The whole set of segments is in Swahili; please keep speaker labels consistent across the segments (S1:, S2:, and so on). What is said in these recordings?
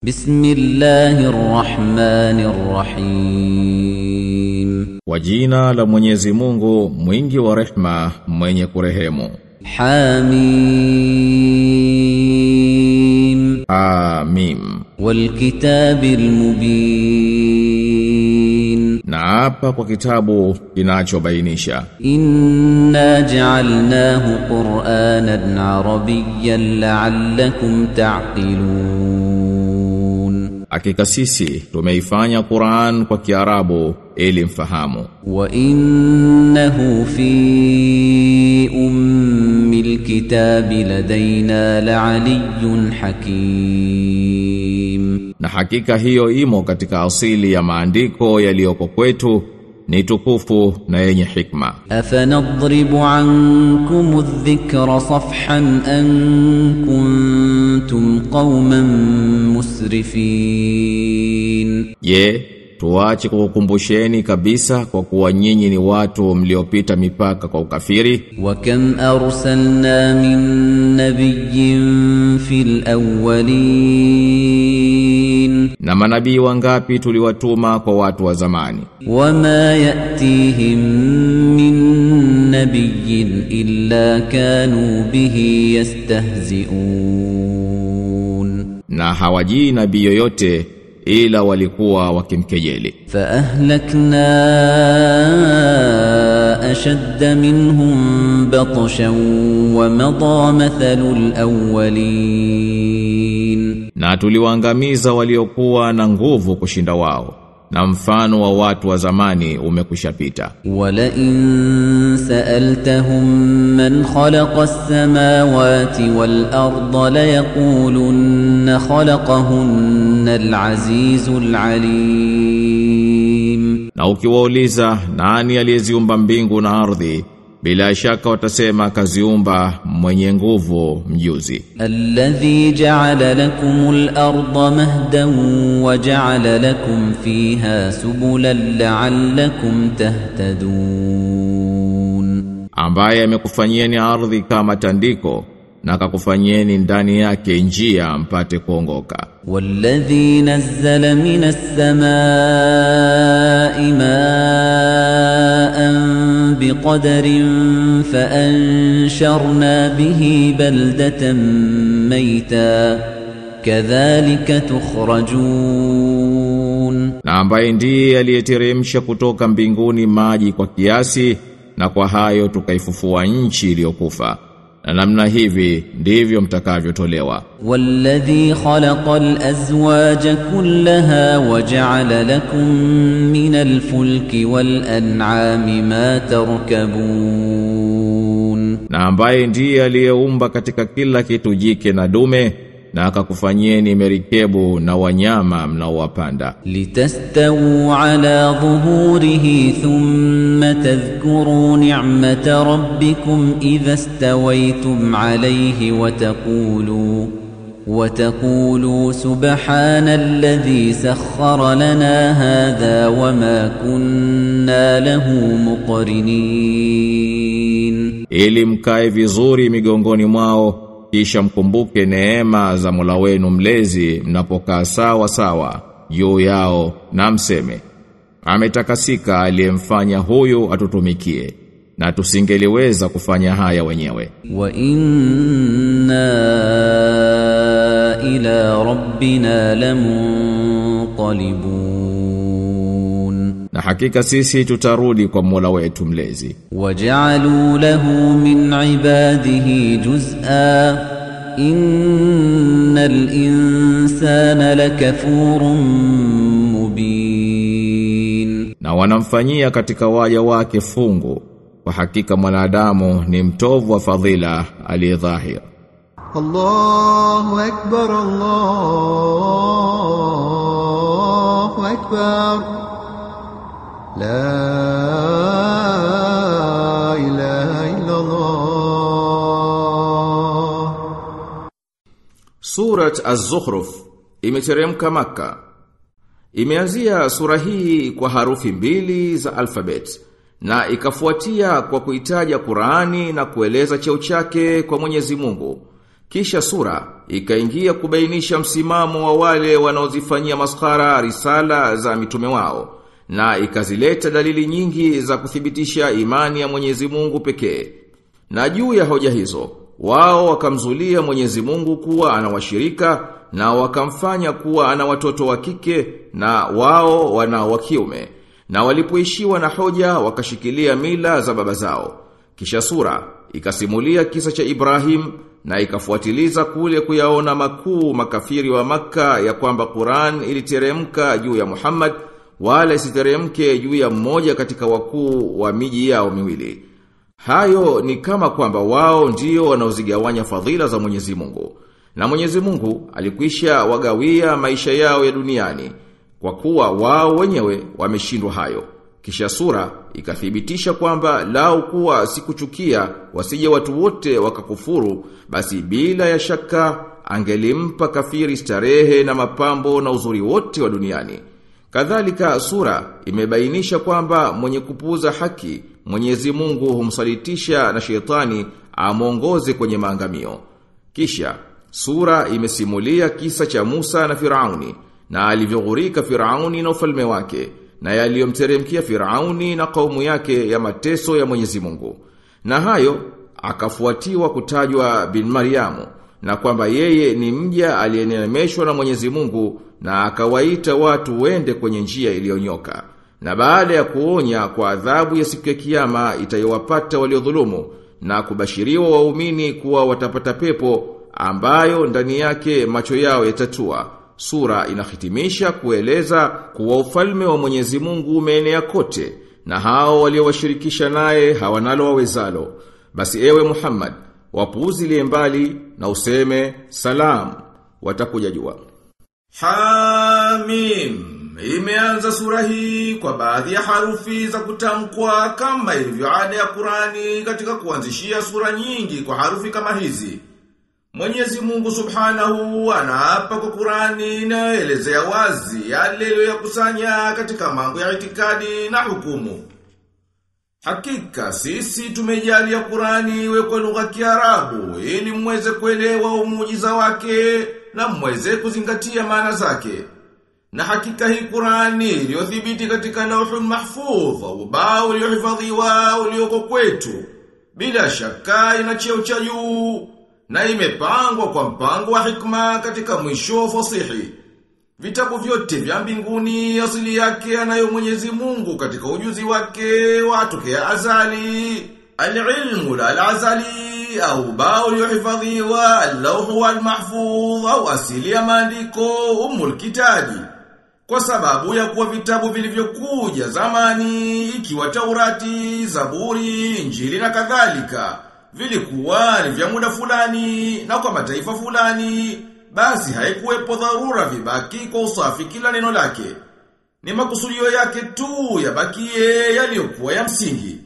S1: بسم الله الرحمن الرحيم
S2: Kwa jina la Mwenyezi Mungu mwingi wa rehma mwenye kurehemu
S1: حميم
S2: Amim
S1: والكتاب المبين
S2: Na hapa kwa kitabu kinachobainisha
S1: إنا جعلناه قرآنا عربيا لعلكم تعقلون
S2: Hakika sisi tumeifanya Qur'an kwa Kiarabu ili mfahamu
S1: وإنه في أم الكتاب لدينا لعلي حكيم
S2: Na hakika hiyo imo katika asili ya maandiko yaliyoko kwetu ni tukufu na yenye hikma
S1: أفنضرب عنكم الذكر صفحا أن كنتم قوما مسرفين
S2: Je, tuache kukukumbusheni kabisa kwa kuwa nyinyi ni watu mliopita mipaka kwa ukafiri?
S1: وكم أرسلنا من نبي في الأولين
S2: Na manabii wangapi tuliwatuma kwa watu wa zamani?
S1: وما يأتيهم من نبي إلا كانوا به يستهزئون
S2: Na hawajii nabii yoyote ila walikuwa wakimkejeli.
S1: فأهلكنا أشد منهم بطشا ومضى مثل الأولين
S2: Na tuliwaangamiza waliokuwa na nguvu kushinda wao. Na mfano wa watu wa zamani umekushapita.
S1: ولئن سألتهم من خلق السماوات والأرض ليقولن خلقهن العزيز العليم
S2: Na ukiwauliza nani aliyeziumba mbingu na ardhi, bila shaka watasema kaziumba mwenye nguvu mjuzi.
S1: الذي جعل لكم الأرض مهدا وجعل لكم فيها سبلا لعلكم تهتدون
S2: ambaye amekufanyieni ardhi kama tandiko na akakufanyieni ndani yake njia mpate kuongoka
S1: والذي نزل من السماء ماء بقدر فأنشرنا به بلدة ميتا كذلك تخرجون
S2: na ambaye ndiye aliyeteremsha kutoka mbinguni maji kwa kiasi na kwa hayo tukaifufua nchi iliyokufa na namna hivi ndivyo mtakavyotolewa
S1: والذي خلق الأزواج كلها وجعل لكم من الفلك والأنعام ما تركبون
S2: na ambaye ndiye aliyeumba katika kila kitu jike na dume na akakufanyieni merikebu na wanyama mnaowapanda
S1: لتستووا على ظهوره ثم تذكروا نعمة ربكم إذا استويتم عليه وتقولوا وتقولوا سبحان الذي سخر لنا هذا وما كنا له مقرنين
S2: ili mkae vizuri migongoni mwao kisha mkumbuke neema za Mola wenu mlezi mnapokaa sawa sawa juu yao na mseme ametakasika aliyemfanya huyu atutumikie na tusingeliweza kufanya haya wenyewe
S1: وإنا إلى ربنا لمنقلبون
S2: na hakika sisi tutarudi kwa Mola wetu mlezi
S1: وجعلوا له من عباده جزءا إن الإنسان لكفور مبين
S2: na wanamfanyia katika waja wake fungu kwa hakika mwanadamu ni mtovu wa fadhila aliyedhahir
S3: الله أكبر الله أكبر لا إله إلا الله
S2: Surat Az-Zukhruf imeteremka Makka. Imeanzia sura hii kwa harufi mbili za alfabet na ikafuatia kwa kuitaja Qur'ani na kueleza cheo chake kwa Mwenyezi Mungu Kisha sura ikaingia kubainisha msimamo wa wale wanaozifanyia maskara risala za mitume wao na ikazileta dalili nyingi za kuthibitisha imani ya Mwenyezi Mungu pekee. Na juu ya hoja hizo, wao wakamzulia Mwenyezi Mungu kuwa ana washirika na wakamfanya kuwa ana watoto wa kike na wao wana wa kiume. Na walipoishiwa na hoja wakashikilia mila za baba zao. Kisha sura ikasimulia kisa cha Ibrahim na ikafuatiliza kule kuyaona makuu makafiri wa maka ya kwamba Qur'an iliteremka juu ya Muhammad wala isiteremke juu ya mmoja katika wakuu wa miji yao miwili. Hayo ni kama kwamba wao ndio wanaozigawanya fadhila za Mwenyezi Mungu. Na Mwenyezi Mungu alikwisha wagawia maisha yao ya duniani kwa kuwa wao wenyewe wameshindwa hayo. Kisha sura ikathibitisha kwamba lao kuwa sikuchukia wasije watu wote wakakufuru basi bila ya shaka angelimpa kafiri starehe na mapambo na uzuri wote wa duniani. Kadhalika sura imebainisha kwamba mwenye kupuuza haki Mwenyezi Mungu humsalitisha na shetani amongoze kwenye maangamio. Kisha sura imesimulia kisa cha Musa na Firauni na alivyoghurika Firauni na ufalme wake na yaliyomteremkia Firauni na kaumu yake ya mateso ya Mwenyezi Mungu. Na hayo akafuatiwa kutajwa bin Mariamu na kwamba yeye ni mja aliyenemeshwa na Mwenyezi Mungu na akawaita watu wende kwenye njia iliyonyoka. Na baada ya kuonya kwa adhabu ya siku ya kiyama itayowapata waliodhulumu na kubashiriwa waumini kuwa watapata pepo ambayo ndani yake macho yao yatatua. Sura inahitimisha kueleza kuwa ufalme wa Mwenyezi Mungu umeenea kote na hao waliowashirikisha naye hawanalo wawezalo. Basi ewe Muhammad, wapuuzilie mbali na useme salam watakuja jua. Hamim Imeanza sura hii kwa baadhi ya harufi za kutamkwa kama ilivyo ada ya Qurani katika kuanzishia sura nyingi kwa harufi kama hizi. Mwenyezi Mungu Subhanahu anaapa kwa Qurani inayoelezea wazi yale aliyoyakusanya katika mambo ya itikadi na hukumu. Hakika sisi tumejalia Qurani iwe kwa lugha ya Kiarabu ili mweze kuelewa umujiza wake na mweze kuzingatia maana zake. Na hakika hii Qurani iliyothibiti katika Lauhul Mahfudh, ubao uliohifadhiwa ulioko kwetu, bila shaka ina cheo cha juu na imepangwa kwa mpango wa hikma katika mwisho fasihi. Vitabu vyote vya mbinguni asili yake anayo Mwenyezi Mungu katika ujuzi wake watokea azali. Al-ilmu al-azali au bao uliohifadhiwa al-lawhu wal-mahfudh au asili ya maandiko umul kitabi. Kwa sababu ya kuwa vitabu vilivyokuja zamani ikiwa Taurati, Zaburi, Injili na kadhalika vilikuwa ni vya muda fulani na kwa mataifa fulani basi haikuwepo dharura vibaki kwa usafi kila neno lake. Ni makusudio yake tu yabakie yaliyokuwa ya msingi.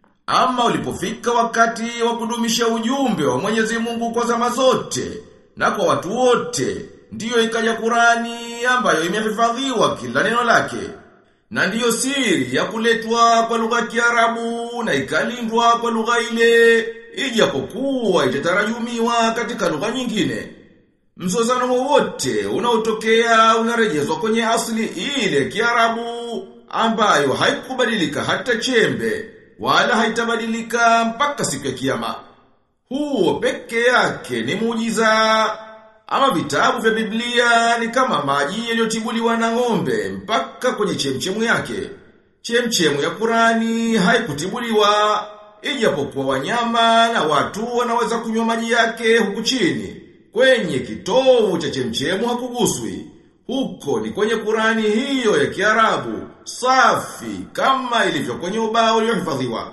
S2: Ama ulipofika wakati wa kudumisha ujumbe wa Mwenyezi Mungu kwa zama zote na kwa watu wote, ndiyo ikaja Qurani ambayo imehifadhiwa kila neno lake. Na ndiyo siri ya kuletwa kwa lugha ya Kiarabu na ikalindwa kwa lugha ile ijapokuwa itatarajumiwa katika lugha nyingine. Mzozano wowote unaotokea unarejezwa kwenye asili ile Kiarabu ambayo haikubadilika hata chembe wala haitabadilika mpaka siku ya kiyama. Huo peke yake ni muujiza. Ama vitabu vya Biblia ni kama maji yaliyotibuliwa na ng'ombe mpaka kwenye chemchemu yake. Chemchemu ya Qurani haikutibuliwa ijapokuwa wanyama na watu wanaweza kunywa maji yake huku chini. Kwenye kitovu cha chemchemu hakuguswi. Huko ni kwenye Qurani hiyo ya Kiarabu, safi kama ilivyo kwenye ubao uliohifadhiwa.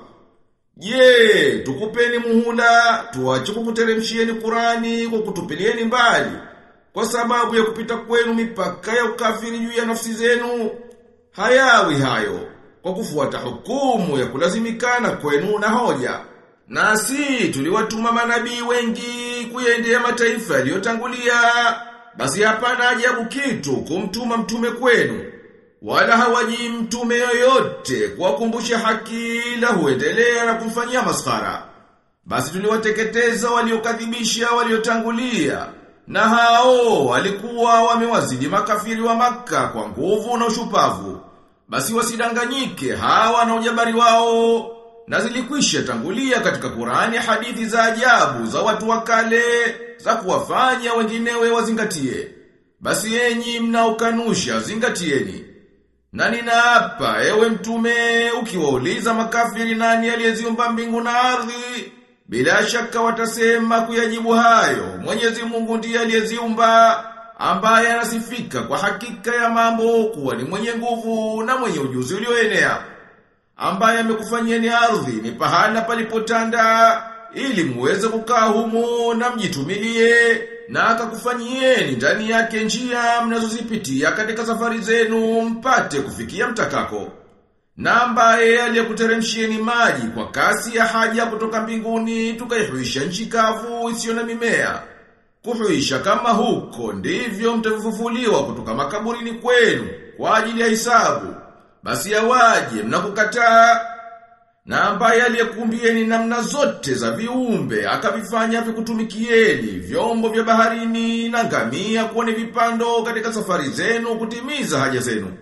S2: Je, tukupeni muhula, tuache kukuteremshieni Qurani kwa kutupilieni mbali kwa sababu ya kupita kwenu mipaka ya ukafiri juu ya nafsi zenu. Hayawi hayo kwa kufuata hukumu ya kulazimikana kwenu na hoja. Nasi tuliwatuma manabii wengi kuyaendea mataifa yaliyotangulia. Basi hapana ajabu kitu kumtuma mtume kwenu. Wala hawaji mtume yoyote kuwakumbusha haki la huendelea na kumfanyia maskara. Basi tuliwateketeza waliokadhibisha waliotangulia na hao walikuwa wamewazidi makafiri wa maka kwa nguvu na ushupavu. Basi wasidanganyike hawa na ujabari wao. Na zilikwisha tangulia katika Qur'ani hadithi za ajabu za watu wa kale za kuwafanya wenginewe wazingatie. Basi enyi mnaokanusha zingatieni. Na ninaapa ewe mtume ukiwauliza makafiri nani aliyeziumba mbingu na ardhi bila shaka watasema kuyajibu hayo Mwenyezi Mungu ndiye aliyeziumba ambaye anasifika kwa hakika ya mambo kuwa ni mwenye nguvu na mwenye ujuzi ulioenea ambaye amekufanyeni ardhi ni pahala palipotanda ili muweze kukaa humo na mjitumilie na akakufanyieni ndani yake njia mnazozipitia katika safari zenu mpate kufikia mtakako na ambaye aliyekuteremshieni maji kwa kasi ya haja kutoka mbinguni tukaihuisha nchi kavu isiyo na mimea kuhuisha kama huko ndivyo mtafufuliwa kutoka makaburini kwenu kwa ajili ya hisabu basi yawaje mnakukataa na ambaye aliyekumbieni namna zote za viumbe akavifanya vikutumikieni vyombo vya baharini na ngamia kuwa ni vipando katika safari zenu kutimiza haja zenu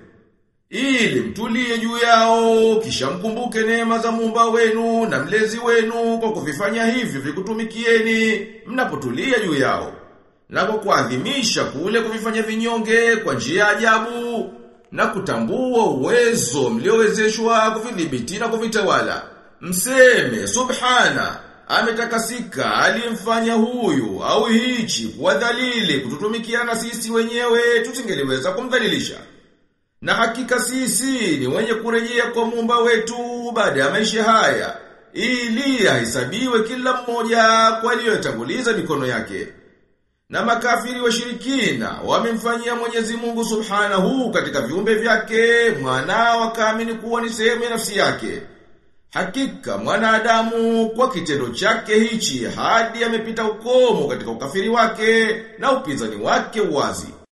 S2: ili mtulie juu yao kisha mkumbuke neema za muumba wenu na mlezi wenu kwa kuvifanya hivyo vikutumikieni mnapotulia juu yao na kwa kuadhimisha kule kuvifanya vinyonge kwa njia ajabu na kutambua uwezo mliowezeshwa kuvidhibiti na kuvitawala. Mseme subhana ametakasika aliyemfanya huyu au hichi kuwa dhalili kututumikiana sisi wenyewe tusingeliweza kumdhalilisha. Na hakika sisi ni wenye kurejea kwa muumba wetu baada ya maisha haya ili ahesabiwe kila mmoja kwa aliyotanguliza mikono yake. Na makafiri washirikina wamemfanyia Mwenyezi Mungu Subhanahu katika viumbe vyake mwana wakaamini kuwa ni sehemu ya nafsi yake. Hakika mwanadamu kwa kitendo chake hichi hadi amepita ukomo katika ukafiri wake na upinzani wake wazi.